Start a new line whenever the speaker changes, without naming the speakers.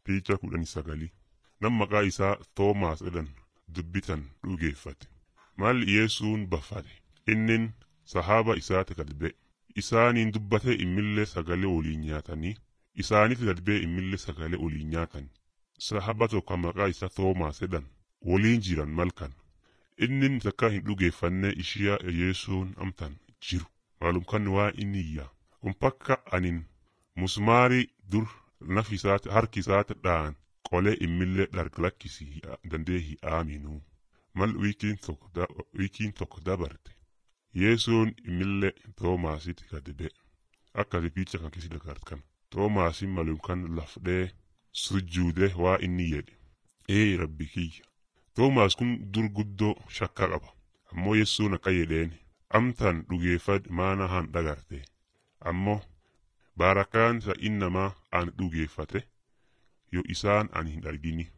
Piichaa kudhanii sagalii nam maqaa isaa Toomaas jedhan dubbitan dhugeeffate. Maal Yesuun baffate innin sahaaba isaati gad ba'e. Isaaniin dubbate immillee sagalee waliin nyaatanii isaaniif gad ba'e immillee sagalee waliin nyaatan. Sahaba tokko maqaa isaa Toomaas jedhan waliin jiran malkan. Innin takka hin dhugeeffanne ishiya Yesuun amtan jiru. Maalumkan waa inni iyya. Umpakka anin musmaarii dur naf isaati harki isaati dhaan qolee immillee dhargalakkisi dandee hi aaminuu. Mal wiikiin tokko da, wiikiin tokko dabarte. Yesuun immillee Toomaasitti gad ba'e. Akkasi piicha kan keessa dagartan. Toomaasin malumkan lafdhee sujjuude waa inni jedhe. Ee rabbi kiyya. Toomaas kun dur guddoo shakka qaba. Ammoo Yesuun akka jedheen amtan dhugeeffad maana han dhagarte. Ammoo baarakaan sa innamaa an dhugeeffate yoo isaan an hin argini.